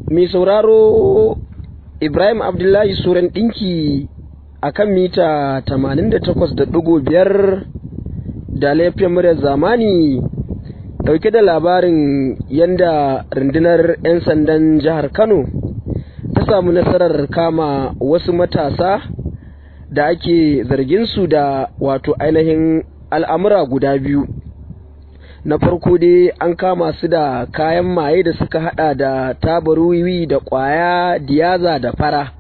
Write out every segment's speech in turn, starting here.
mai sauraro Ibrahim Abdullahi Suran ɗinki a kan mita 88.5 da laifin muryar zamani ɗauke da labarin yadda rundunar 'yan sandan jihar Kano ta samu nasarar kama wasu matasa da ake zargin su da wato ainihin al'amura guda biyu. na farko dai an kama su da kayan maye da suka hada da tabaruwi da kwaya diyaza da fara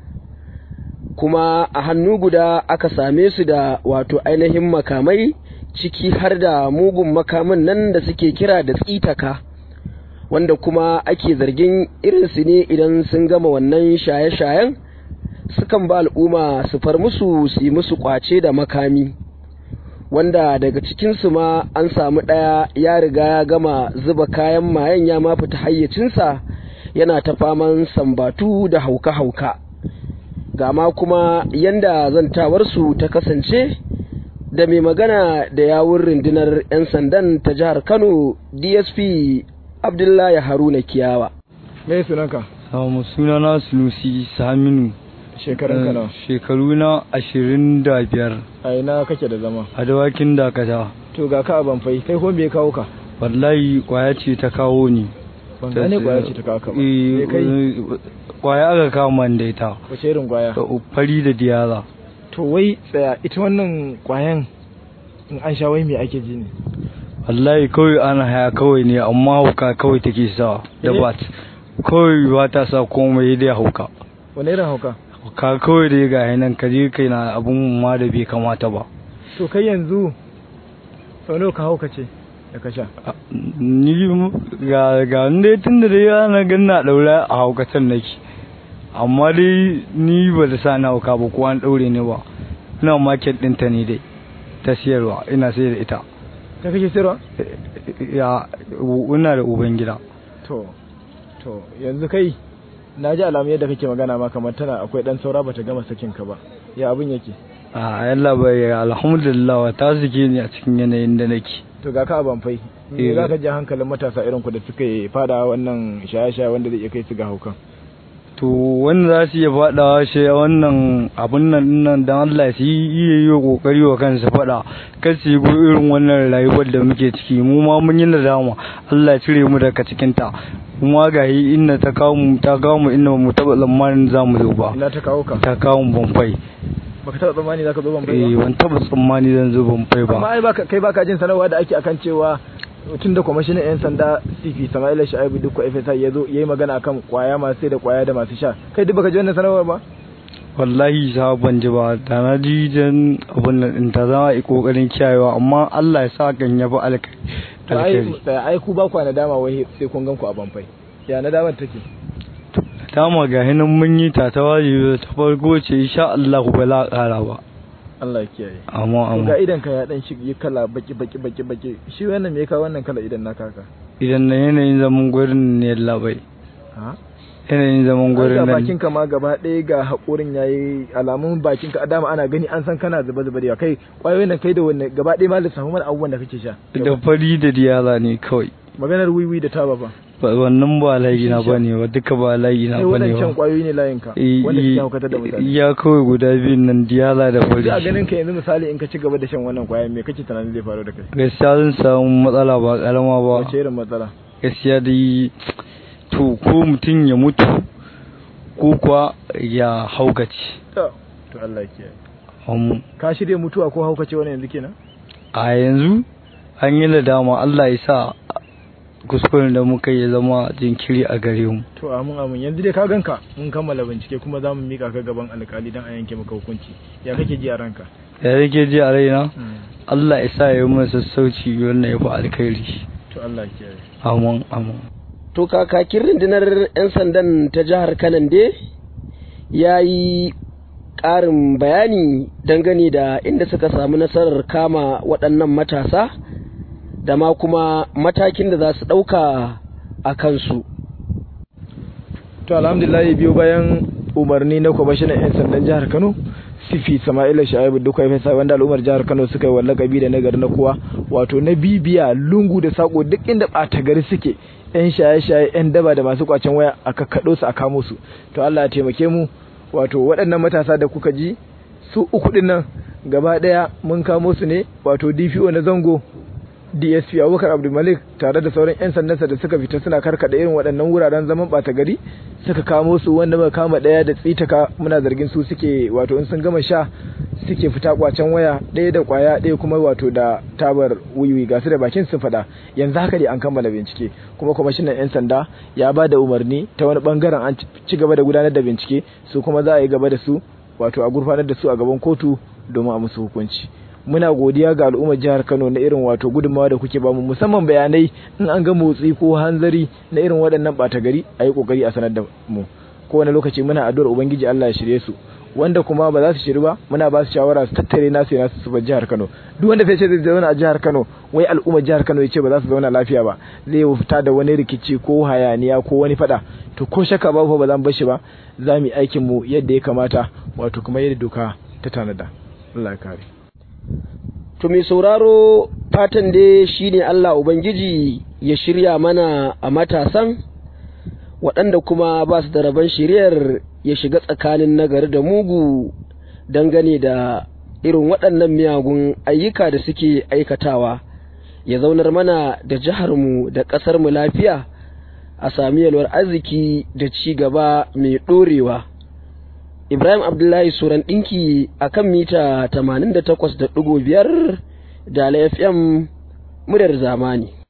kuma a hannu guda aka same su da wato ainihin makamai ciki har da mugun makamin nan da suke kira da tsitaka wanda kuma ake zargin irinsu ne idan sun gama wannan shaye-shayen sukan ba al'umma su far musu su yi musu kwace da makami wanda daga cikinsu ma an samu ɗaya ya riga ya gama zuba kayan mayan ya ma fita hayyacinsa yana ta faman sambatu da hauka-hauka ga ma kuma yanda zantawarsu ta kasance da mai magana da yawun rundunar 'yan sandan ta jihar kano dsp abdullahi haruna kiyawa me sunanka samu sunana sunusi saminu shekarun ka nawa shekaru na ashirin da biyar a ina kake da zama a dawakin dakata to ga ka a banfai kai ko me ya kawo ka wallahi kwaya ce ta kawo ni ban gane kwaya ce ta kawo ka ba Eh, me kai kwaya aka kama da ita wace irin kwaya fari da diyaza to wai tsaya ita wannan kwayan in an sha wai me ake ji ne wallahi kawai ana haya kawai ne amma hauka kawai take sa da Eh? bat kawai ba ta sa komai dai hauka wani irin hauka ka kawai dai ga nan ka je kai na abun ma da bai kamata ba to kai yanzu sau nawa ka hauka ce da ka sha ni ga ga dai tun da dai ana ganna daura a haukatan nake amma dai ni ba da sa na hauka ba ko an daure ni ba ina market ɗinta ne dai ta siyarwa ina sayar da ita ka kake sirwa ya ina da uban gida to to yanzu kai na ji alamu yadda kake magana ma kamar tana akwai dan saura bata gama sakin ka ba ya abin yake a yalla bai alhamdulillah wa ta zike ni a cikin yanayin da nake to ga ka a banfai me Eh. za ka ji hankalin matasa irin ku da suka yi fada wannan shaye-shaye wanda zai iya kai su ga haukan to wanda za su iya faɗawa shi wannan abun nan nan dan Allah su yi iya yi wa kokari wa kansu faɗa kar su yi irin wannan rayuwar da muke ciki mu ma mun yi nadama Allah ya cire mu daga cikin ta kuma ga yi inda ta kawo mu ta kawo mu inda mu taɓa tsammanin za mu zo ba ina ta kawo ka ta kawo mu banfai baka taɓa tsammani za ka zo banfai eh ba ban taɓa tsammani zan zo banfai amma ba ai baka kai baka jin sanarwa da ake akan cewa tun da kwamishinan 'yan sanda cp sama'ila sha'ibu duk fsi ya zo ya yi magana akan kwaya masu sai da kwaya da masu sha kai duk baka ji wannan sanarwar ba wallahi sa ban ji ba da na ji dan abun nan din ta zama i kokarin kiyayewa amma Allah ya sa kan yafi alkai to ai alkhairi tsaya, ai ku ba ku nadama wai sai kun gan ku a banfai ya nadamar take dama ga hinan mun yi ta ta wajibi ta farko ce insha Allah ba la ƙara ba Allah ya kiyaye amma to ga amma idan ka ya dan shige kala baki baki baki baki shi wannan me ya kawo wannan kala idan naka haka idan na yanayin zaman gurin ne labai ha yanayin zaman Ai, gurin ga nan bakin ka ma gaba ɗaya ga haƙorin yayi alamun bakin ka dama ana gani an san kana zuba zuba da yawa. kai kwayoyin nan kai da wanne gaba ɗaya ma lissafi mana abubuwan da kake sha da fari da diyala ne kawai maganar wiwi da taba ba Ba- wannan ba layi na Shisha. bane ba duka ba layi na sai bane waɗancan ba kwayoyi ne layin ka I- wanda i- suke haukatar da mutane iya kawai guda biyun nan diyala da fari sai a ganin ka yanzu misali in ka ci gaba da shan wannan kwayoyin me kake tunanin zai faru da kai gaskiya zan samu matsala ba karama ba wace irin matsala gaskiya dai to ko mutum ya mutu ko kuwa ya haukace to to Allah ya kiyaye Am, ka shirya mutuwa ko haukace wani yanzu kenan a yanzu an yi da dama Allah ya sa kuskuren da muka yi ya zama jinkiri a gare mu to amin amin yanzu dai ka ganka mun kammala bincike kuma za mu mika ka gaban alkali dan a yanke maka hukunci ya kake ji a ranka da yake ji a raina Allah ya sa ya yi mun sassauci wannan ya fi alkhairi to Allah ya kiyaye amin amin to kakakin rundunar 'yan sandan ta jihar kanande ya yi ƙarin bayani dangane da inda suka samu nasarar kama waɗannan matasa da ma kuma matakin da za su ɗauka a kansu to alhamdulillah biyo bayan umarni na kwamishinan 'yan sandan jihar kano sifi sama'ila sha'ibu duka ya fesa wanda al'ummar jihar kano suka yi wallakabi da nagari na kowa wato na bibiya lungu da sako duk inda ɓata gari suke yan shaye-shaye yan daba da masu kwacen waya a kakkaɗo su a kamo su to allah ya taimake mu wato waɗannan matasa da kuka ji su uku ɗin nan gaba ɗaya mun kamo su ne wato dpo na zango dsp abubakar abdulmalik tare da sauran 'yan sandansa da suka fita suna karkada irin waɗannan wuraren zaman ɓata gari suka kamo su wanda muka kama ɗaya da tsitaka muna zargin su suke wato in sun gama sha suke fita kwacen waya ɗaya da kwaya ɗaya kuma wato da tabar wiwi ga su da bakin sun faɗa yanzu haka dai an kammala bincike kuma kwamishinan 'yan sanda ya ba da umarni ta wani bangaren an ci gaba da gudanar da bincike su kuma za a yi gaba da su wato a gurfanar da su a gaban kotu domin a musu hukunci muna godiya ga al'ummar jihar Kano na irin wato gudunmawa da kuke bamu musamman bayanai in an ga motsi ko hanzari na irin waɗannan ɓata gari a yi ƙoƙari a sanar da mu kowane lokaci muna addu'ar ubangiji Allah ya shirye su wanda kuma ba za su shiri ba muna ba su shawara su tattare nasu ya nasu su bar jihar Kano duk wanda sai ce zai zauna a jihar Kano wai al'ummar jihar Kano ya ce ba za su zauna lafiya ba zai fita da wani rikici ko hayaniya ko wani fada to ko shakka babu ba za mu bar shi ba za mu yi aikin mu yadda ya kamata wato kuma yadda doka ta tanada Allah ya kare To mai sauraro fatan dai shine Allah Ubangiji ya shirya mana a matasan waɗanda kuma ba su da rabon shiryar ya shiga tsakanin nagari da mugu dangane da irin waɗannan miyagun ayyuka da suke aikatawa ya zaunar mana da jiharmu da ƙasarmu lafiya a sami yalwar arziki da ci gaba mai ɗorewa. Ibrahim Abdullahi Suran ɗinki a kan mita 88.5 da FM muryar zamani.